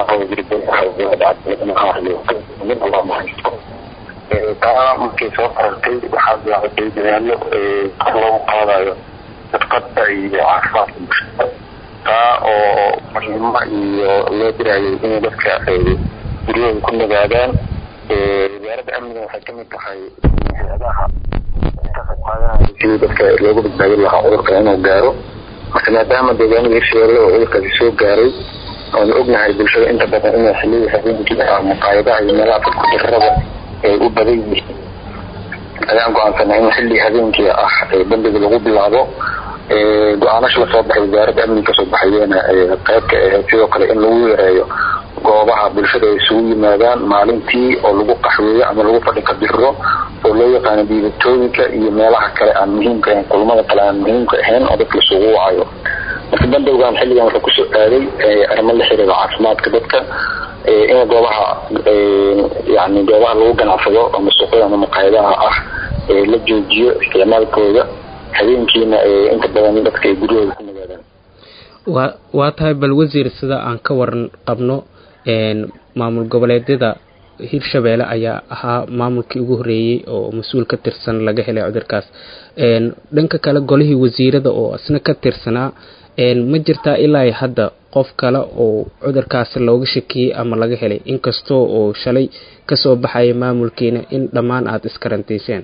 taa markay soo qarartay waxaa bilaabatay dadaalo kor loogu qaadayo dadqadda iyo caafimaadka bulshada taa oo muhiimo iyo loo dirayay inay dadka guryahooda ku nagaadaan wasaaradda amniga waxay kamid tahay hay-adaha ka qayb qaadanaya sidii dadka loogu badbaadin lahaa cudurka inuu gaaro marka maadaama deegaanada hirshabeelle oo cudurkaasi soo gaaray oonu ognahay bulshada inta badan inay xiliyada habeenkii maqaayadaha iyo meelaha dadku dirrada ay u badan yihiin ayaan go-aansanay in xilli habeenkii ah bandiga lagu bilaabo go-aanasha lasoo baxay wasaaradda amniga kasoo baxayeena qeybka ahayd sidoo kale in lagu yareeyo goobaha bulshada ay isugu yimaadaan maalintii oo lagu qaxweeyo ama lagu fadhi kabiro oo loo yaqaano diibatooyinka iyo meelaha kale aan muhiimka ahayn kulmada kale aan muhiimka ahayn oo dadka lasugu wacayo marka bandowgan xilligan wuxuu kusoo aaday arrimo la xiriira caafimaadka dadka in goobaha yani goobaha lagu ganacsado ama suuqyada ama maqaayadaha ah la joojiyo isticmaalkooda habeenkiina inta badan dadka ay guryahooda ku nagaadaan waa waa tahay bal wasiir sida aan ka waran qabno maamul goboleedyada hirshabeelle ayaa ahaa maamulkii ugu horreeyey oo mas-uul ka tirsan laga helay cudurkaas dhanka kale golihii wasiirada oo isna ka tirsanaa ma jirtaa ilaa hadda qof kale oo cudurkaasi looga shakiyey ama laga helay inkastoo oo shalay kasoo baxaya maamulkiina in dhammaan aada iskarantiiseen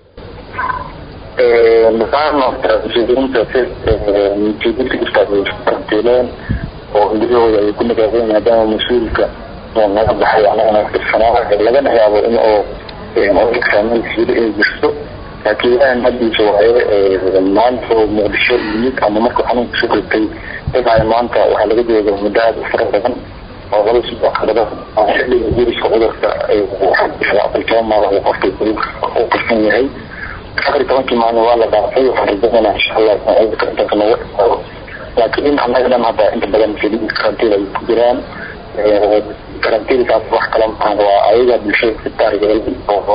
karantiileen oo guryahooda ay ku nagaadeen maadaama mas-uulka naga baxay anagana tirsanaa lagana yaabo in oo cudurkaamasiilo ay jirto laakiin ilaahan haddiisa waaye maanta oo muqdisho yimid ama markuu xanuunka soo ritay ilaa maanta waxaa laga jooga muddo aada u fara badan oo laba isbuuc kadaba xilliga viruska cudurka afar toban maalin qofka u qarsan yahay afar tobankii maalin waa la dhaafay waxaan rajaynaa insha allah cudurka intaas nooga dhaqaado laakiin annaga dhan hadda inta badan filiid karantiil ay ku jiraan karantiilkaas wax kala maahan waa ayaga bulshada sitaargeelay oo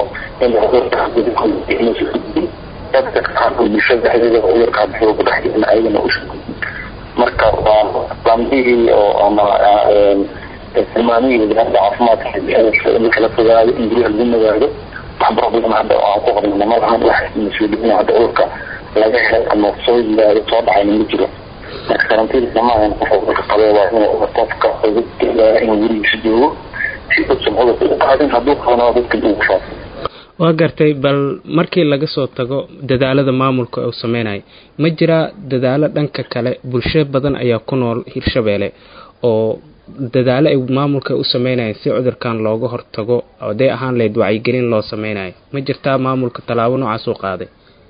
in dadka qaarkood bulshada dhexdeeda cudurka hadda ku dhex jirna ayagana u marka waa lamdihii oo ama tilmaamihii wasaaradda caafimaadka in kala fogaado in guryaha lagu nagaado wax problem hadda aan ku qabnana ma lahan wax mas-uuliyiin hadda cudurka laga helay ama soo yimaado soo dhacayna ma jiro marka karantiilka maahan qofka cudurka qabee waa inuu qofka inuu gurigiisa joogo si uusan cudurka u qaadin hadduu qabnaa dadka ugu faafo waa gartay bal markii laga soo tago dadaalada maamulka uu sameynayo ma jiraa dadaalo dhanka kale bulsho badan ayaa ku nool hirshabeelle oo dadaalo ay maamulka u sameynayaan si cudurkan looga hortago haday ahaan lahayd wacyigelin loo sameynayo ma jirtaa maamulka tallaabo noocaas u qaaday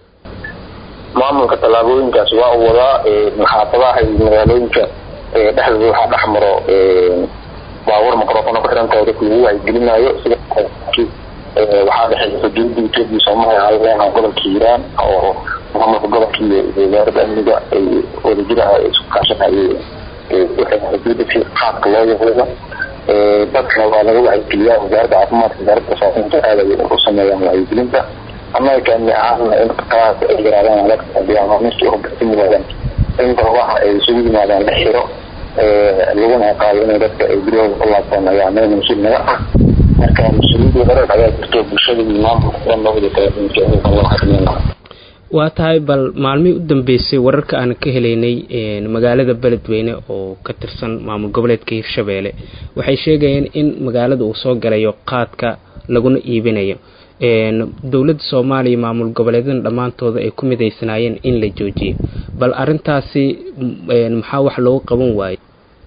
maamulka tallaabooyinkaas waa u wadaa maxaafadaha iyo magaalooyinka dhexdooda waxaa dhex maro baabuur microfona ku xirantahay dadka lagu wacyigelinayo sida waxaa dhexeysa dowladda etoobiya soomaaliya haleena gobolka hiiraan oo maamulka gobolka iyo wasaaradda amniga ay wadajir ah isku kaashanayeen waxay qaabka loo yaqeeda dadkana waa laga wacyigeliyaa wasaaradda caafimaadka wasaaradda saafinta aad ay u sameeyaan wacyigelinta annaga kaani ahaana in qaraas ay yaraadaan dadka ama meeshii hubin yimaadaan in goobaha ay isugu yimaadaan la xiro laguna qaado inay dadka ay guryahooda ku laabtaan ayaa meel mas-uul naga ah marka mas-uuliyadda hore ayaa jirto bulshada iyo maamulka dhan loo wada taagin loo xarimeyna waa tahay bal maalmihii u dambeysay wararka aan ka helaynay magaalada beledweyne oo ka tirsan maamul goboleedka hirshabeelle waxay sheegayeen in magaalada uu soo galayo qaadka laguna iibinayo dowladda soomaaliya maamul goboleedyada dhammaantooda ay ku midaysanaayeen in la joojiyo bal arintaasi maxaa wax loogu qaban waaye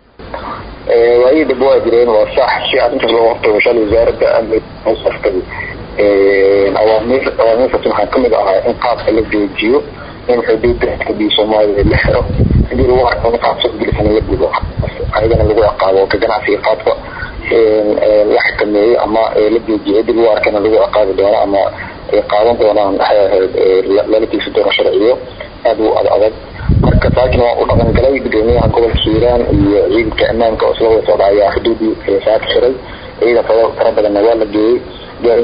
waayii dib waa jireen waa sax si arrintaas looga hortago shalay wasaaradda amniga saftay awaamiir awaamiirkaas waxaa kamid ahaa in qaadka la joojiyo in xuduudda xuduudii soomaaliya la xiro hadii lagu arko in qaad soo gelisana la gudo ayagana lagu ciqaabo ka ganacsiga qaadka la xakameeyo ama la joojiyo hadii lagu arkana lagu ciqaabi doono ama ay qaadan doonaan waxay ahayd lala tiisi doono sharciyo aada u ad adag marka saakin waa u dhaqan galay gudoomiyaha gobolka hiiraan iyo ciidanka ammaanka oo isla wada socda ayaa xuduudii saaka xiray ciidan fara fara badanna waa la geeyey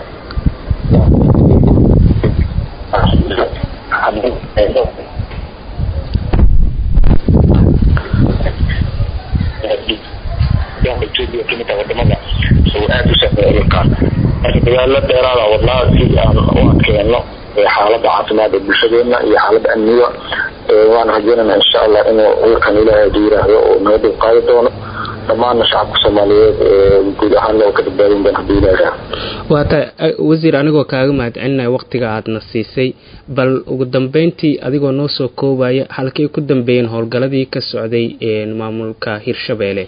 ethiopia kamid ah wadamada oo aada u saameeya dhulkaan marka dagaalo dheeraada wadnaa si aan u adkeeno xaalada caafimaad ee bulshadeena iyo xaalada amniga waan rajeynana insha allah inuu cudurkan ilaahay haduu yiraahdo oo naga dib qaadi doono dhammaana shacabka soomaaliyeed guud ahaan loo ka badbaadin doona haduu ilaah yiraahdo waata wasiir anigoo kaaga mahadcelinaya waqtiga aadna siisay bal ugu dambeyntii adigoo noo soo koobaya halkay ku dambeeyeen howlgaladii ka socday maamulka hirshabeelle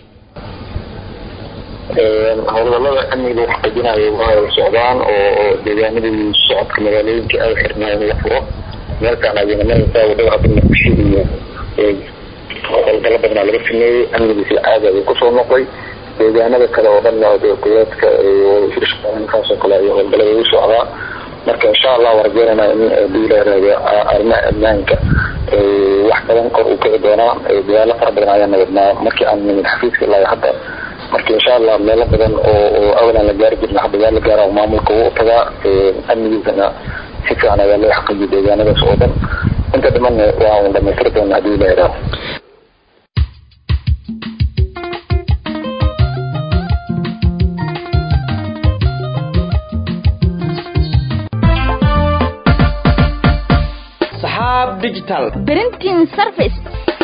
howlgalada amniga wax qeybinayo waa socdaan oo deegaanadii socodka magaalooyinka ay xirnaa in la furo meelkaan adeegamanaysa wadada hadda muqdisho iyo howlgalo badanaa laga sameeyey amnigiisa caadi ayuu kusoo noqday deegaanada kale oo dhan goboleedka hirshabeelkaasoo kale ay howlgalada u socdaa marka insha allah waan rajeynayna in haduu ilaahraado arrimaha ammaanka wax badan kor u kici doonaa dadaalo fara badan ayaan wadnaa markii aan nimid xafiiska ilaa hadda marka insha allah meelo badan oo oo awalan la gaari jirna hadda waa la gaara oo maamulka uu tagaa amnigiisana si fiican ayaa loo xaqiijiya deegaanadaas oo dhan inta dhimanna waan dhamaystiri doona haddii la yidhaaho saxaab digital printing service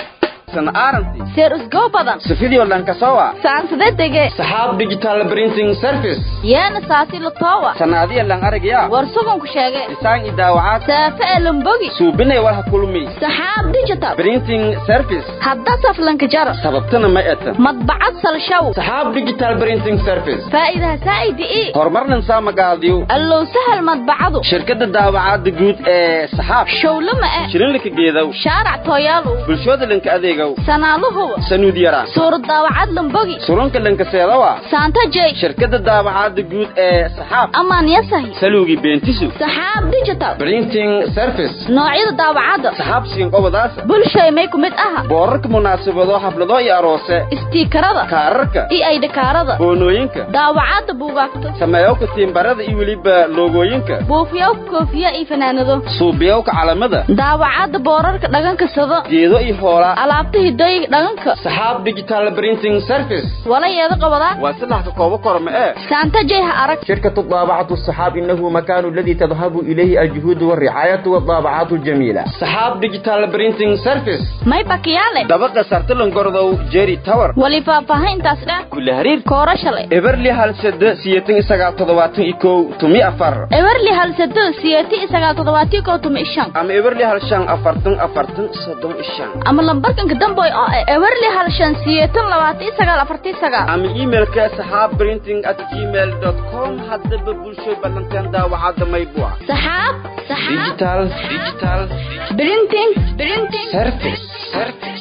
aranti seer usgo badan sifidio lankasowa saansade dege saxaab digital printing service yeena saasi latowa sanaadiya lan aragya war sugan ku sheege isaan i daawacaad saafe elambogi suubinay walha kulmi saxaab digital printing service hadda saflanka jaro sababtana ma eta madbacad salshaw saxaab digital printing service faa'iidaha saa'idi ii horumarnan saamagaadiyo allow sahal madbacadu shirkada daawacaada guud ee saxaab showlama eh shirinlika geedow shaarac tooyaalow bulshooda lanka adeegow sanaaluhuba sanuud yara suurad daawacad lambogi surunka lankaseedawa saanta jey shirkada daawacaada guud ee saxaab amaan yasahi saluugi beentisu saxaab digital printing service noocyada daawacadda saxaab siinqobadaasa bulshay may ku mid aha boorarka munaasabado xaflado iyo aroose istiikarada kaararka iyo aydhakaarada boonooyinka daawacadda buugaagta sameeyowka tiimbarada iyo weliba loogooyinka buufiyowka koofiya iyo fanaanado suubiyowka calamada daawacadda boorarka dhaganka sado geedo iyo hoolaa alaabta hidooyiga dhaganka saxaab digital printing service wala yeeda qabadaa waa saddex ka koobo korma ee saanta jeyha arag شركة الطابعة الصحاب إنه مكان الذي تذهب إليه الجهود والرعاية والطابعات الجميلة صحاب ديجيتال برينتينج سيرفيس may bakiyaale دبقة سرتلن قرضو جيري تاور wali faahfaahintaas dheh كل هرير koora shalay إبرلي هال سد سيتين إساقا تضواتن إيكو تمي أفر ewerli halsado siyeeti isagaal toddobaatii koo tuma ishan أما إبرلي هال شان أفرتن أفرتن صدون إشان ama lambarkanka damboy oo eh ewerli hal shan siyeetan labaatii sagaal afartii sagaal أما إيميل كصحاب برينتينج at gmail dot com هذا ببلشوي بلنتين دا وعاد ما يبوع saxaab saxaab ديجيتال ديجيتال printing printing سيرفيس سيرفيس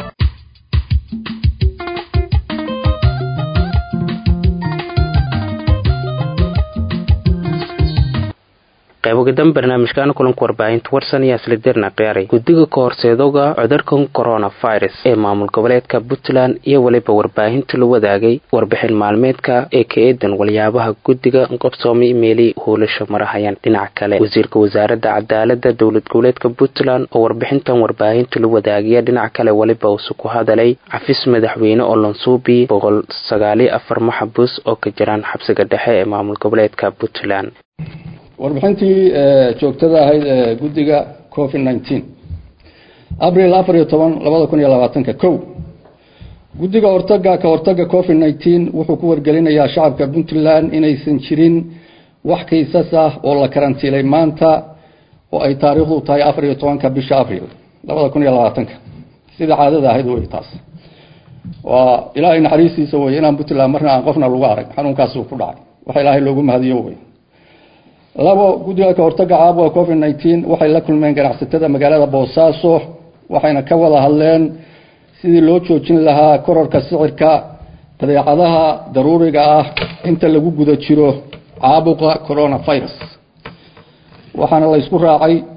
qaybogadan barnaamijkan kulanka warbaahinta warsan ayaa isla dirna qiyaaray guddiga ka horseedoga cudurkan coronavirus ee maamul goboleedka puntland iyo weliba warbaahinta la wadaagay warbixin maalmeedka ee ka eedan waliyaabaha guddiga qabsoomay meeli hoolasha marahayaan dhinaca kale wasiirka wasaaradda cadaalada dowlad goboleedka puntland oo warbixintan warbaahinta la wadaagaya dhinaca kale weliba uuse ku hadalay cafis madaxweyne oo lansuubi boqol sagaaliyo afar maxabus oo ka jiraan xabsiga dhexe ee maamul goboleedka puntland warbixintii joogtada ahayd ee guddiga covid nineteen abril afar iyo toban labada kun iyo labaatanka kow guddiga hortaga ka hortaga covid nineteen wuxuu ku wargelinayaa shacabka puntland inaysan jirin wax kaysas ah oo la karantiilay maanta oo ay taariikhdu tahay afar iyo tobanka bisha abril labada kun iyo labaatanka sida caadada ahayd wey taas waa ilaahay naxariistiisa wey inaan puntland marna aan qofna lagu arag xanuunkaasuu ku dhacay waxa ilaahay loogu mahadiyo wey labo guddiga ka hortaga caabuqa covid nineteen waxay la kulmeen ganacsatada magaalada boosaaso waxayna ka wada hadleen sidii loo joojin lahaa korarka sicirka badeecadaha daruuriga ah inta lagu guda jiro caabuqa coronavirus waxaana la isku raacay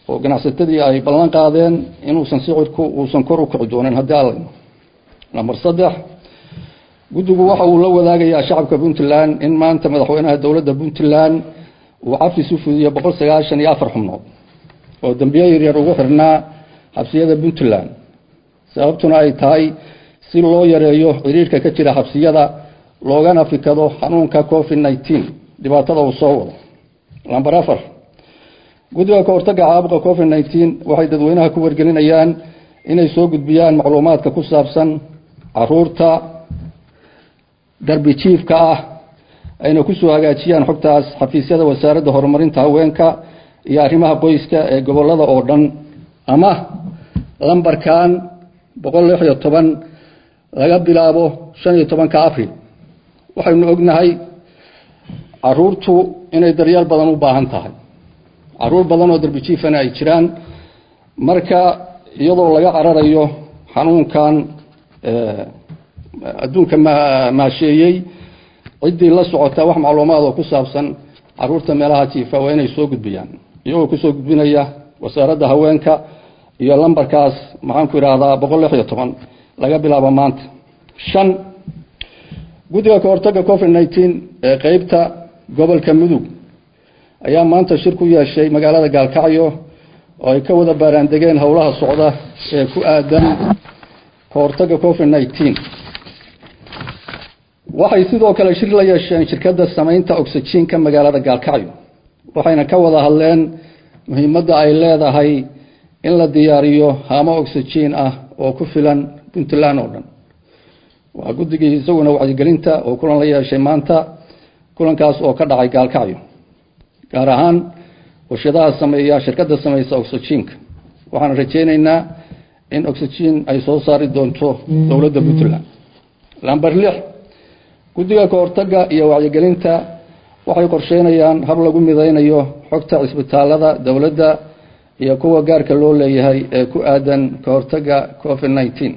oo ganacsatadii ay ballan qaadeen inuusan sicirku uusan kor u kici doonin haddii alla namber saddex guddigu waxa uu la wadaagayaa shacabka puntland in maanta madaxweynaha dowladda puntland uu cafis u fudiyo boqol sagaashan iyo afar xubnood oo dambiye yaryar ugu xirnaa xabsiyada puntland sababtuna ay tahay si loo yareeyo ciriirka ka jira xabsiyada loogana fikado xanuunka covid nneteen dhibaatada uu soo wado lamber afar guddiga ka hortagga caabuqa covid nneteen waxay dadweynaha ku wargelinayaan inay soo gudbiyaan macluumaadka ku saabsan caruurta darbi jiifka ah ayna kusoo hagaajiyaan xogtaas xafiisyada wasaaradda horumarinta haweenka iyo arrimaha qoyska ee gobolada oo dhan ama lambarkan boqol lix iyo toban laga bilaabo shan iyo tobanka abril waxaynu ognahay caruurtu inay daryeel badan u baahan tahay caruur badan oo darbi jiifana ay jiraan marka iyadoo laga cararayo xanuunkan adduunka maasheeyey ciddii la socota wax macluumaad oo ku saabsan caruurta meelaha jiifa waa inay soo gudbiyaan iyagoo kusoo gudbinaya wasaaradda haweenka iyo lambarkaas maxaanku idhaahdaa boqol lix iyo toban laga bilaabo maanta shan guddiga ka hortagga covid nneteen ee qeybta gobolka mudug ayaa maanta shir ku yeeshay magaalada gaalkacyo oo ay ka wada baaraandegeen howlaha socda ee ku aadan ka hortagga covid nneteen waxay sidoo kale shir la yeesheen shirkadda samaynta oxyjiinka magaalada gaalkacyo waxayna ka wada hadleen muhiimadda ay leedahay in la diyaariyo haamo oxyjiin ah oo ku filan puntland oo dhan waa guddigii isaguna wacyigelinta oo kulan la yeeshay maanta kulankaas oo ka dhacay gaalkacyo gaar ahaan warshadaha sameeya shirkadda sameysa oxyjiinka waxaan rajeyneynaa in oxyjiin ay soo saari doonto dowladda puntland lamber lix guddiga ka hortagga iyo wacyigelinta waxay qorsheynayaan hab lagu mideynayo xogta cisbitaalada dowladda iyo kuwa gaarka loo leeyahay ee ku aadan ka hortagga covid nneteen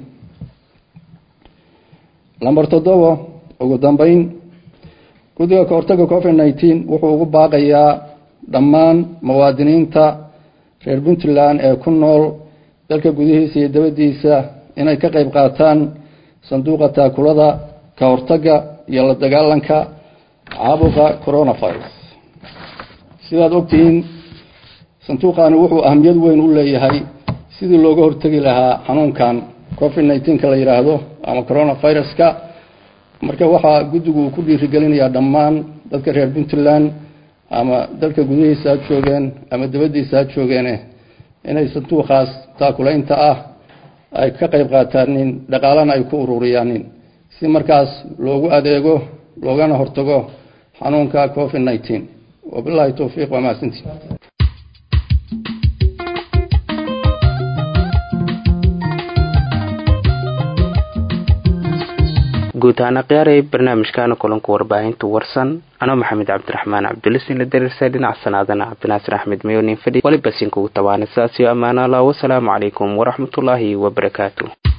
lamber toddobo ugu dambeyn guddiga ka hortagga covid nneteen wuxuu ugu baaqayaa dhammaan muwaadiniinta reer puntland ee ku nool dalka gudihiisa iyo dabadiisa inay ka qayb qaataan sanduuqa taakulada ka hortagga iyo la dagaalanka caabuqa coronavirus sidaad ogtihiin sanduuqani wuxuu ahamiyad weyn u leeyahay sidii looga hortegi lahaa xanuunkan covid nneteen-ka la yidhaahdo ama coronaviruska marka waxaa guddigu uu ku dhiirigelinayaa dhammaan dadka reer puntland ama dalka gudihiisa ha joogeen ama dabadiisa ha joogeene inay sanduuqaas taakulaynta ah ay ka qayb qaataanin dhaqaalana ay ku ururiyaanin si markaas loogu adeego loogana hortago xanuunka covid nneteen wabilahi towfiiq waa mahadsantii guud ahaan akhyaaraya barnaamijkaana kulanka warbaahinta warsan anoo maxamed cabdiraxmaan cabdulisin la dariirsa dhinaca sanaadana cabdinaasir axmed mayonin fadhi waliba sinkugu tabaana sidaas iyo ammaano allah wasalaamu calaykum waraxmatullaahi wabarakaatu